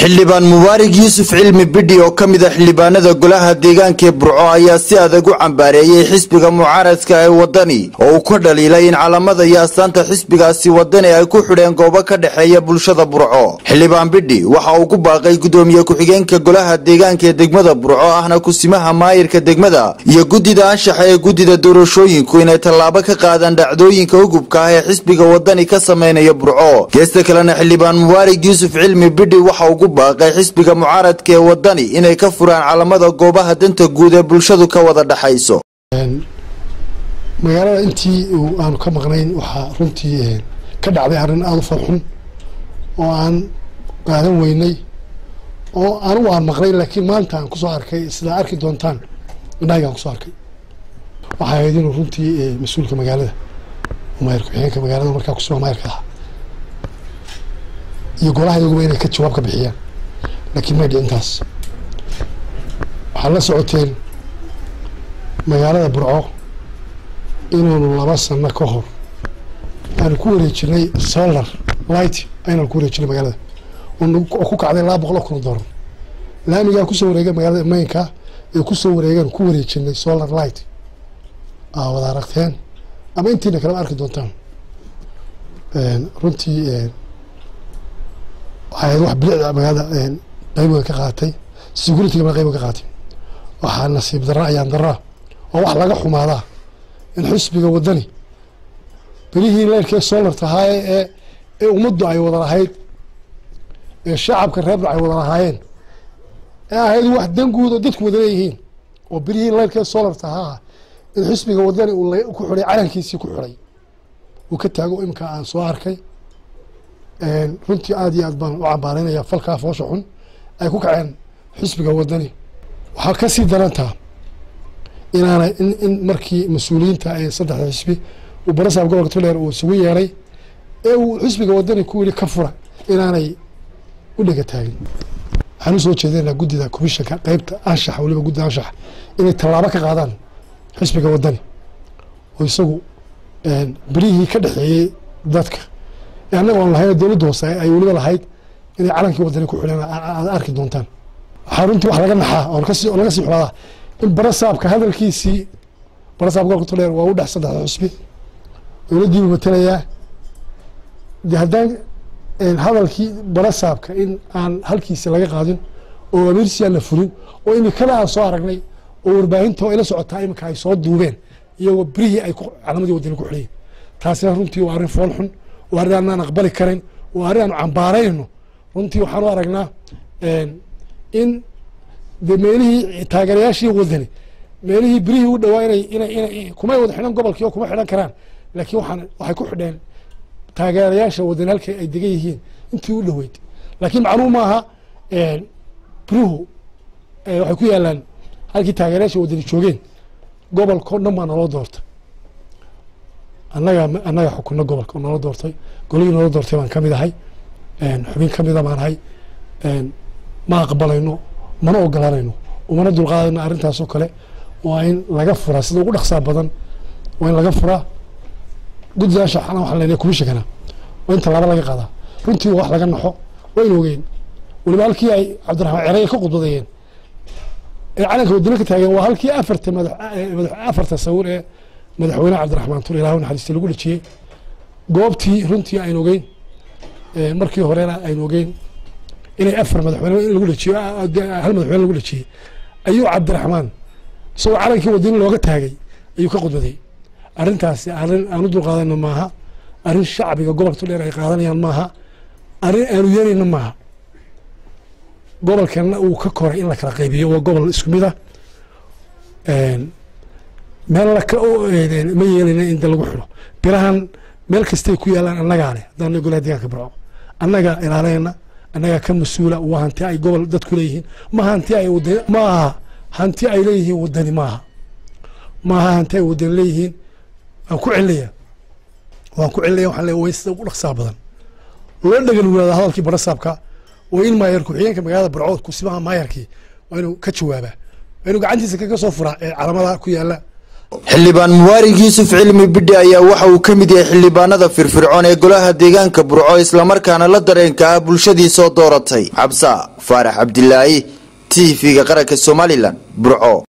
xildhibaan mubaarig yuusuf cilmi bidhi oo ka mid a xildhibaanada golaha deegaanka ee burco ayaa si adag u cambaareeyey xisbiga mucaaradka ee wadani oo uu ka dhaliilay in calamada iyo astaanta xisbigaasi wadani ay ku xidheen goobo ka dhexeeya bulshada burco xildhibaan bidhi waxa uu ku baaqay gudoomiye ku-xigeenka golaha deegaanka ee degmada burco ahna kusimaha maayirka degmada iyo guddida anshaxa ee guddida doorashooyinku inay tallaabo ka qaadaan dhacdooyinka hugubka ah ee xisbiga wadani ka sameynaya burco geesta kalena xildhibaan mubaarig yuusuf cilmi bidhi waxa uu baaqay xisbiga mucaaradka ee wadani inay ka furaan calamada goobaha danta guud ee bulshadu ka wada dhexayso magaalada intii aanu ka maqnayn waxaa runtii ka dhacday arrin aada u farxun oo aan qaadan weynay oo anigu aan maqnay laakiin maanta aan kusoo arkay sidaa arki doontaan indhahayga aan kusoo arkay waxay ahayd inuu runtii mas-uulka magaalada maayir ku-xigeenka magaalada markaa kusuga maayirka ah iyo golaha iyaguba inay ka jawaab ka bixiyaan laakiin may dhicintaas waxaad la socoteen magaalada burco inaanu laba sano ka hor aanu ku wareejinay solar light aynaanu ku wareejinay magaalada oo ku kacday laba boqol oo kun oo doolar laamigaa kusoo wareegay magaalada maynka ee kusoo wareegeen ku wareejinay solar light aa wada aragteen ama intiina kaleba arki doontaan runtii waxay wax bilicda magaalada qaybiga ka qaatay securityga ma qaybiga ka qaatay waxaa nasiib darra ayaan darraa oo wax laga xumaadaa in xisbiga wadani berihii leyrkee solarta ahaaye ee ee ummaddu ay wada lahayd ee shacabka reerna ay wada lahaayeen ee ahayd wax danguud oo dadku wada leeyihiin oo berihii leyrkee solarta ahaa in xisbiga wadani uu ku xidhay calankiisii ku xidhay uu ka taago imika aan soo arkay runtii aada iyo aad baan u cambaareynaya falkaa foosha xun ay ku kaceen xisbiga wadani waxaa kasii darantaa inaanay in in markii mas-uuliyiinta ee saddexda xisbi uu barasaab gobolka tuleer uu isugu yeeray ee uu xisbiga wadani ku yidhi ka fura inaanay u dhega taagin waxaan usoo jeedinaa guddida commishanka qeybta anshaxa waliba guddida anshaxa inay tallaabo ka qaadaan xisbiga wadani oo isagu berihii ka dhexeeyey dadka annaga oon lahayn dowladda hoose ay weliba lahayd inay calankii wadani ku xidheen aad arki doontaan waxaa runtii wax laga naxaa oo kasi oo laga sii xulaadaa in barasaabka hadalkiisii barasaab gobolka tuleer waa u dhex saddexda xusbi dowladdiibuu matalayaa de haddaan hadalkii barasaabka in aan halkiisi laga qaadin oo ameersi aan la fulin oo imikada aan soo aragnay oo warbaahinta oo ila socotaa imika ay soo duubeen iyagoo berihii ay calamadii wadani ku xidhayen taasina runtii waa arrin fool xun waa arrin aanaan aqbali karin waa arrin aanu cambaaraynayno runtii waxaan u aragnaa in de meelihii taageerayaashii wadani meelihii berihii u dhawaa inay ina ina kumay wada xidhan gobolkii oo kuma xidhan karaan laakiin waxaan waxay ku xidheen taageerayaasha wadani halkay ay degan yihiin intii u dhoweyd laakiin macluum maaha berihu waxay ku yaalaan halkii taageerayaasha wadani joogeen gobolkao dhan baa naloo doortay annaga annaga xukunno gobolka oo naloo doortay golihii naloo doortay baan ka mid ahay xubin ka mida baan ahay ma aqbalayno mana ogolanayno umana dulqaadayno arrintaasoo kale waa in laga furaa sida ugu dhaqsaa badan waa in laga furaa guddida anshaxana waxaan leenahay kumishakana waa in tallaabo laga qaadaa runtii wax laga naxo waa in ogeyn weliba halkii ay cabdiraxmaan cereye ka khudbadeeyeen ee calanka wadani ka taageen waa halkii afarta madax afarta sawir ee madaxweyne cabdiraxmaan tur ilaah naxariista lagu dhejiyey goobtii runtii aynu ogeyn markii horena aynu ogeyn inay afar madaxweyne in lagu dhejiyo hal madaxweyne lagu dhejiyey ayuu cabdiraxmaan isagoo calankii wadani looga taagay ayuu ka khudbaday arrintaasi arrin aanu dulqaadayno maaha arrin shacbiga gobolka tudheer ay qaadanayaan maaha arrin aanu yeelayno maaha gobolkana uu ka koray in la kala qaybiyo waa gobol isku mid ah meel ma yeelayna in da lagu xidho birahan meel kastay ku yaalaan annagaa leh haddaan golaha deegaanka burco annagaa ilaalayna annagaa ka mas-uula waa hanti ay gobol dadku leeyihiin ma hanti ay wadani maaha hanti ay leeyihiin wadani maaha maaha hanti ay wadani leeyihiin waan ku celinayaa waan ku celinaya waxaan leeya way sida ugu dhaqsaa badan loo dhagan wulaada hadalkii barasaabka oo in maayar ku-xigeenka magaalada burco kusimaha maayarkii waa inuu ka jawaabaa waa inuu gacantiisa kaga soo furaa ee calamada ku yaala xildhibaan mubaarig yuusuf cilmi bidhi ayaa waxa uu ka mid yahay xildhibaanada firfircoon ee golaha deegaanka burco islamarkaana la dareenka ah bulshadii soo dooratay xabsa faarax cabdilaahi t v-ga qaranka somalilan burco